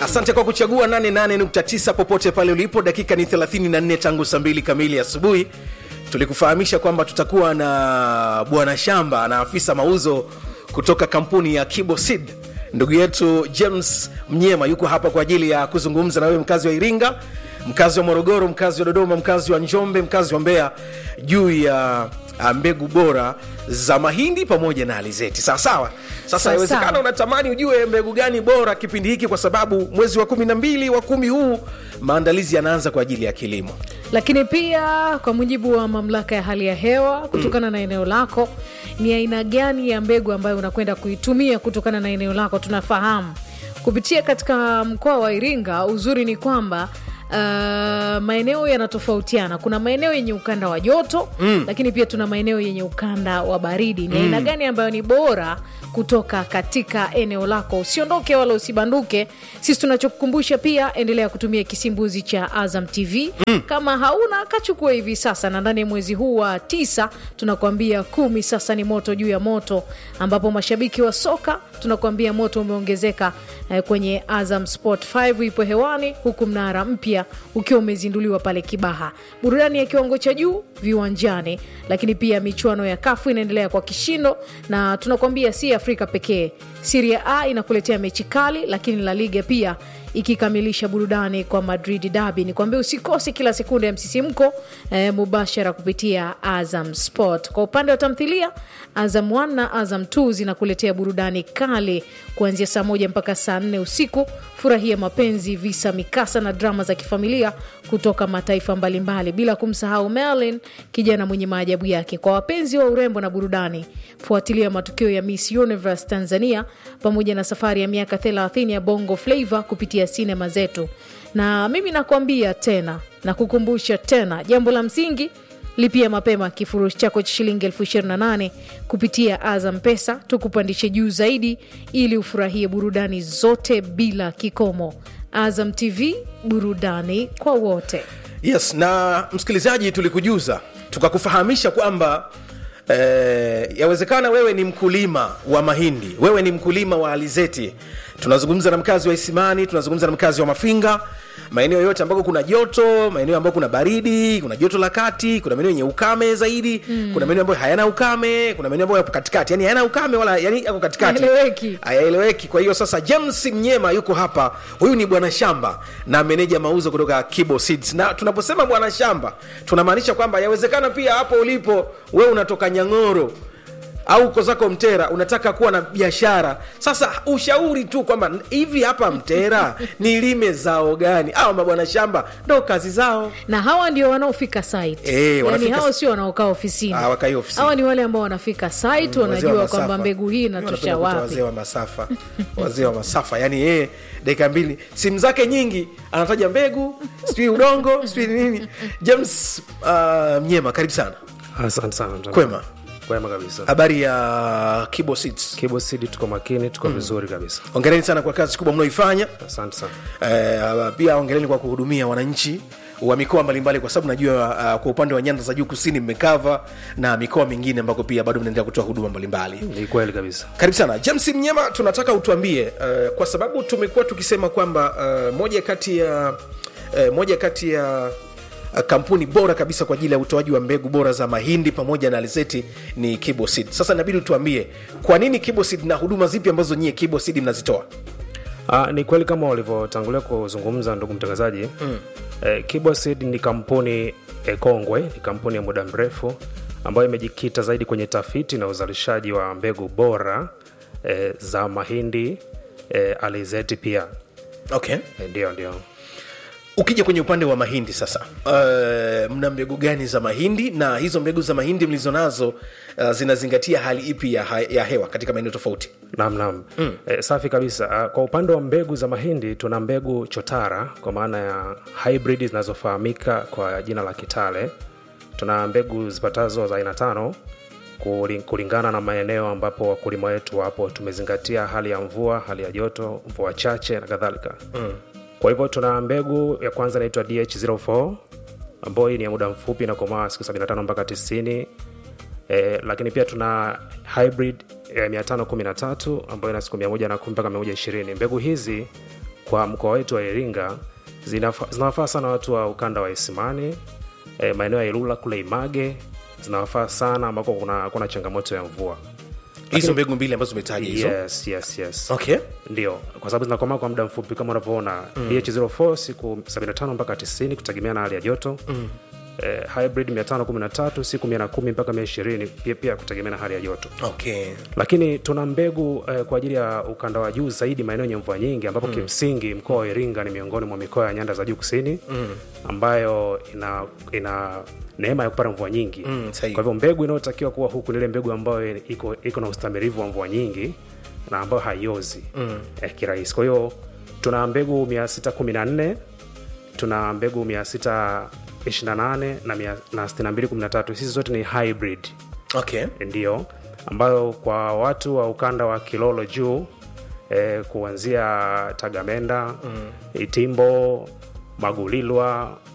asante kwa kuchagua 88.9 popote pale ulipo dakika ni 34 tangu saa 2 kamili asubuhi tulikufahamisha kwamba tutakuwa na bwana shamba na afisa mauzo kutoka kampuni ya kibosid ndugu yetu james mnyema yuko hapa kwa ajili ya kuzungumza na wewe mkazi wa iringa mkazi wa morogoro mkazi wa dodoma mkazi wa njombe mkazi wa mbeya juu ya ah, mbegu bora za mahindi pamoja na alizeti sawasawa sasa Sawa, inawezekana sawa. unatamani ujue mbegu gani bora kipindi hiki kwa sababu mwezi wa kumi na mbili wa kumi huu maandalizi yanaanza kwa ajili ya kilimo lakini pia kwa mujibu wa mamlaka ya hali ya hewa kutokana na eneo lako ni aina gani ya mbegu ambayo unakwenda kuitumia kutokana na eneo lako tunafahamu kupitia katika mkoa wa iringa uzuri ni kwamba Uh, maeneo yanatofautiana kuna maeneo yenye ukanda wa joto mm. lakini pia tuna maeneo yenye ukanda wa baridi ni aina gani ambayo ni bora kutoka katika eneo lako usiondoke wala usibanduke sisi tunachokukumbusha pia endelea kutumia kisimbuzi cha azam tv mm. kama hauna kachukua hivi sasa na ndani ya mwezi huu wa tisa tunakuambia kumi sasa ni moto juu ya moto ambapo mashabiki wa soka tunakuambia moto umeongezeka eh, kwenye azam sport 5 ipo hewani huku mnara mpya ukiwa umezinduliwa pale kibaha burudani ya kiwango cha juu viwanjani lakini pia michuano ya kafu inaendelea kwa kishindo na tunakuambia si afrika pekee siria a inakuletea mechi kali lakini la liga pia ikikamilisha burudani kwa madrid dabi ni kuambia usikose kila sekunde ya msisimko eh, mubashara kupitia azam sport kwa upande wa tamthilia azam 1 na azam 2 zinakuletea burudani kali kuanzia saa moja mpaka saa nne usiku furahia mapenzi visa mikasa na drama za kifamilia kutoka mataifa mbalimbali bila kumsahau merlin kijana mwenye maajabu yake kwa wapenzi wa urembo na burudani fuatilia matukio ya miss universe tanzania pamoja na safari ya miaka 30 ya bongo flavo kupitia sinema zetu na mimi nakwambia tena na kukumbusha tena jambo la msingi lipia mapema kifurushi chako cha shilingi elfu 28 kupitia azam pesa tukupandishe juu zaidi ili ufurahie burudani zote bila kikomo azam tv burudani kwa wote yes na msikilizaji tulikujuza tukakufahamisha kwamba eh, yawezekana wewe ni mkulima wa mahindi wewe ni mkulima wa alizeti tunazungumza na mkazi wa isimani tunazungumza na mkazi wa mafinga maeneo yote ambako kuna joto maeneo ambako kuna baridi kuna joto la kati kuna maeneo yenye ukame zaidi mm. kuna maeneo ambayo hayana ukame kuna maeneo ambayo yapo katikati yani hayana ukame wala yani yako katikati Hayaeleweki. hayaeleweki kwa hiyo sasa james mnyema yuko hapa huyu ni bwana shamba na meneja mauzo kutoka kibo seeds na tunaposema bwana shamba tunamaanisha kwamba yawezekana pia hapo ulipo wewe unatoka nyang'oro au uko zako mtera unataka kuwa na biashara sasa ushauri tu kwamba hivi hapa mtera nilime zao gani au mabwana shamba ndo kazi zao na hawa ndio wanaofika site Eh, yani wanafika hawa s- sio wanaokaa ofisini Ah, wakai ofisini. hawa ni wale ambao wanafika site Wazee wa wanajua masafa. kwamba mbegu hii Mimi inatosha napenda kuita wapi wazee wa masafa wazee wa masafa yani yeye dakika mbili simu zake nyingi anataja mbegu sijui udongo sijui nini james uh, mnyema karibu sana asante sana mtangazaji. Kwema. kwema kabisa habari ya kibo seeds kibo city tuko makini tuko vizuri kabisa ongereni sana kwa kazi kubwa mnaoifanya asante sana eh, pia ongereni kwa kuhudumia wananchi wa mikoa mbalimbali kwa sababu najua uh, kwa upande wa nyanda za juu kusini mmekava na mikoa mingine ambako pia bado mnaendelea kutoa huduma mbalimbali ni kweli kabisa karibu sana james mnyema tunataka utuambie uh, kwa sababu tumekuwa tukisema kwamba uh, moja kati ya uh, moja kati ya uh, kampuni bora kabisa kwa ajili ya utoaji wa mbegu bora za mahindi pamoja na alizeti ni kibosid sasa inabidi utuambie kwa nini kibosid na huduma zipi ambazo nyie kibosid mnazitoa Ah, ni kweli kama walivyotangulia kuzungumza ndugu mtangazaji mm. eh, kibosid ni kampuni eh, kongwe ni kampuni ya muda mrefu ambayo imejikita zaidi kwenye tafiti na uzalishaji wa mbegu bora eh, za mahindi eh, alizeti pia okay eh, ndio ndio ukija kwenye upande wa mahindi sasa uh, mna mbegu gani za mahindi na hizo mbegu za mahindi mlizo nazo uh, zinazingatia hali ipi ya, ha- ya hewa katika maeneo tofauti Naam, naam. Mm. E, safi kabisa. Ah, Kwa upande wa mbegu za mahindi tuna mbegu chotara kwa maana ya hybrid zinazofahamika kwa jina la Kitale. Tuna mbegu zipatazo za aina tano kuli- kulingana na maeneo ambapo wakulima wetu wapo. Tumezingatia hali ya mvua, hali ya joto, mvua chache na kadhalika. Mm. Kwa hivyo tuna mbegu ya kwanza inaitwa DH04 ambayo hii ni ya muda mfupi na komaa siku 75 mpaka 90 e, lakini pia tuna hybrid ya 513 ambayo ina siku 110 mpaka 120 mbegu hizi kwa mkoa wetu wa iringa zinafa- zinawafaa sana watu wa ukanda wa isimani e, maeneo ya ilula kule image zinawafaa sana ambako kuna, kuna changamoto ya mvua hizo mbegu mbili ambazo umetaja hizo yes, yes, yes. okay ndio kwa sababu zinakomaa kwa muda mfupi kama unavyoona mm. dh04 siku 75 mpaka 90 kutegemea na hali ya joto mm. eh, hybrid 513 siku 110 mpaka 120 pia, pia kutegemea na hali ya joto okay lakini tuna mbegu eh, kwa ajili ya ukanda wa juu zaidi maeneo yenye mvua nyingi ambapo mm. kimsingi mkoa wa iringa ni miongoni mwa mikoa ya nyanda za juu kusini mm. ambayo ina ina neema ya kupata mvua nyingi Mm, sahihi. kwa hivyo mbegu inayotakiwa kuwa huku ni ile mbegu ambayo iko, iko na ustamirivu wa mvua nyingi na ambayo haiozi mm. eh, kirahisi kwa hiyo tuna mbegu 614 tuna mbegu 628 na mia- na 6213 hizi zote ni hybrid okay ndio ambayo kwa watu wa ukanda wa kilolo juu eh, kuanzia tagamenda mm. itimbo magulilwa